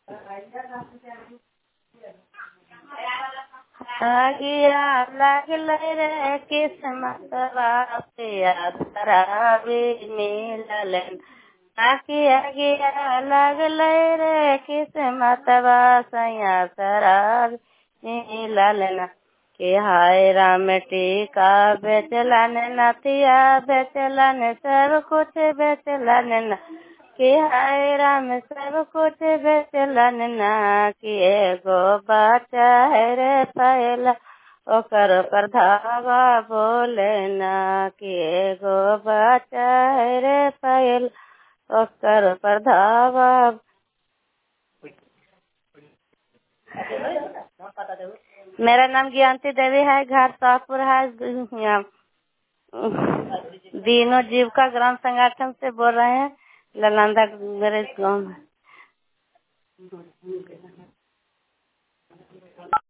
आगिया लागल रे किस्मतवा पे खराबी मिलल आगिया गिया लागल रे किस्मतवा सैया शराब मिलल कि हाय राम टीका बेचलन नथिया बेचलन सब कुछ बेचलन न कि हाय राम सब कुछ बेचलन ना कि एगो बच्चा है रे पहला ओकर पर धावा बोले ना कि एगो बच्चा है रे पहला ओकर पर धावा मेरा नाम ज्ञानती देवी है घर शाहपुर है यहाँ दीनों जीविका ग्राम संगठन से बोल रहे हैं ललांदा मेरे गाँव में